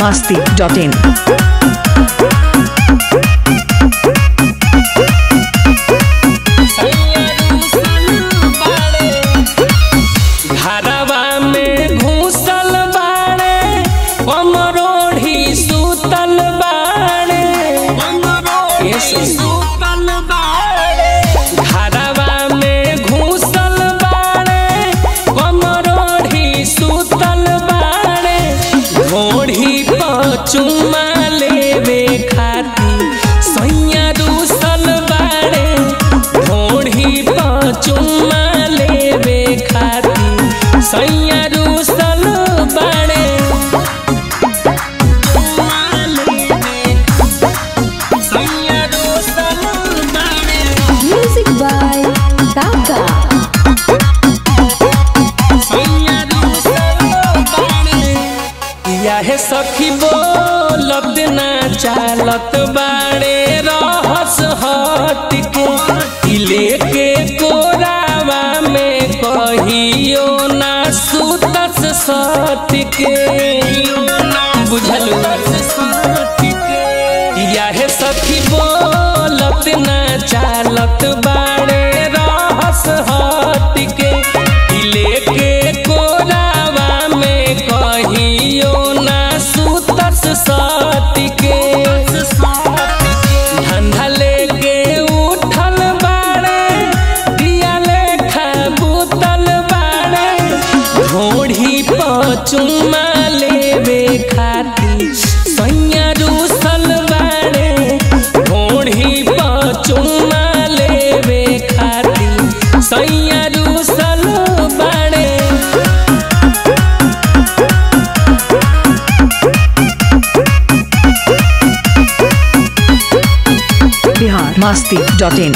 masti.in. घरवा में घूसल बाड़े कमरोढ़ी सुतल बाड़े ये सुतल बाड़े घरवा में घूसल बाड़े कमरोढ़ी सुतल बाड़े घोड़ी पर चुम्मा लेवे खाती सैया रूसल बाड़े घोड़ी पर चुम्मा लेवे खाती सैया रूसल बाड़े चुम्मा लेवे सैया रूसल बाड़े Music by Kaka. यह सखी बोलत ना चालत बाड़े रहस हट के ई लेके कोरावा में कहियो ना सुतस सट के बुझल यह सखी बोलत ना चालत बाड़े रहस हट के ई लेके कोरावा में कहियो ना सुतस सट के धंधा लेके उठल बाड़े दिया लेखा बुतल बाड़े घोड़ी पर चुम्मा लेवे खाती सैया रूसल बाड़े घोड़ी पर चुम्मा लेवे खाती सैया रूसल बाड़े Bihar masti.in.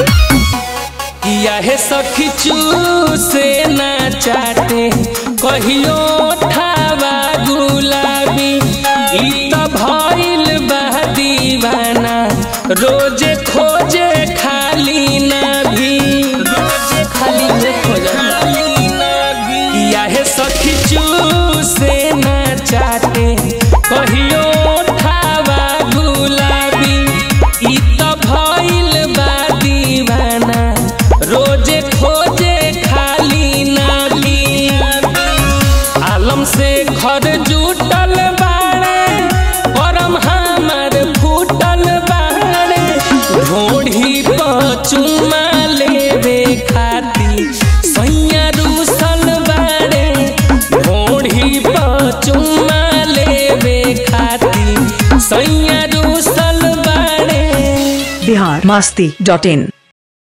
यह सखी से ना चाटे कहियो ठावा गुलाबी ई त भइल बा दीवाना रोजे खोजे खाली ना भी खाली में खोजे यह सखी से ना चाटे कहियो ठावा गुलाबी ई त भइल बा दीवाना रोजे खोजे खाली नाली आलम से घर जुटल बाड़े परम हमर फूटल बाड़े घोड़ी पर चुम्मा लेवे खाती सैया रूसल बाड़े घोड़ी पर चुम्मा लेवे खाती सैया रूसल बाड़े Bihar masti.in.